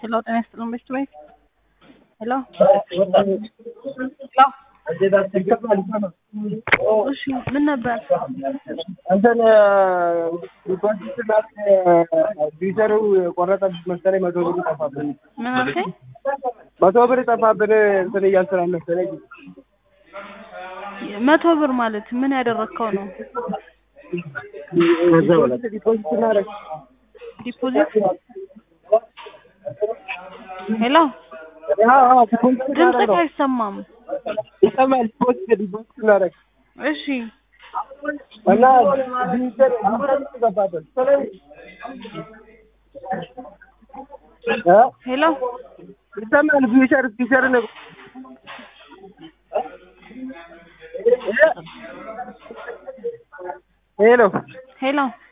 ሄሎ ጤና ይስጥልን ቤት ቤት ሄሎ ሄሎ እሺ ምን ነበር እንትን ዲፖዚትና ቪዘሩ ቆረጠ መሰለኝ መቶ ብር ጠፋብን። ምን አልከኝ መቶ ብር ጠፋብን እንትን እያልስራን መሰለኝ መቶ ብር ማለት ምን ያደረግከው ነው ዲፖዚት እናደርግ ዲፖዚት ሄሎ ዲፖዚት ድምፅህ አይሰማም ይሰማል። ዲፖዚት ዲፖዚት እናደርግ እሺ እና ቪዘር ቪዘር ገባብን እ ሄሎ ይሰማል። ቪዘር ቪዘር ነው ሄሎ ሄሎ